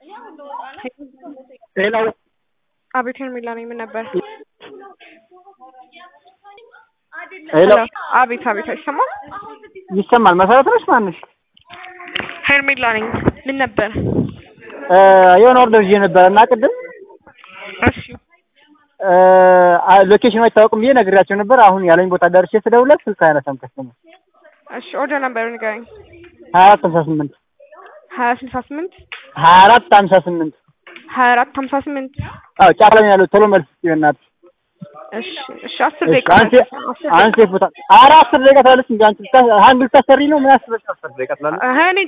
ሌላው አቤት ሄርሜላ ነኝ። ምን ነበር? ሄሎ አቤት አቤት፣ አይሰማም? ይሰማል። መሰረት ነሽ ማንሽ? ሄርሜላ ነኝ። ምን ነበር? የሆነ ኦርደር ይዤ ነበረ እና ቅድም እሺ ሎኬሽኑ አይታወቅም ብዬ ነግሬያቸው ነበር። አሁን ያለኝ ቦታ ደርሼ ስደውልለት ስልክ አያነሳም ከስተመር። እሺ ኦርደር ነበር ንገረኝ። ሀያ አራት ሀምሳ ስምንት ሀያ ስልሳ ስምንት ሀያ አራት ሀምሳ ስምንት ሀያ አራት ሀምሳ ስምንት አዎ ጫፍ ላይ ነው ያለው። ቶሎ መልስ ስጪው በእናትሽ። እሺ እሺ አስር እሺ፣ ደቂቃ አንቺ አስር አንቺ ቦታ ኧረ አስር ደቂቃ ትላለች እንጂ አንቺ ልታ- አንድ ልታሰሪ ነው ምን አስበሽ አስር ደቂቃ ትላለች? ደቂቃ እኔ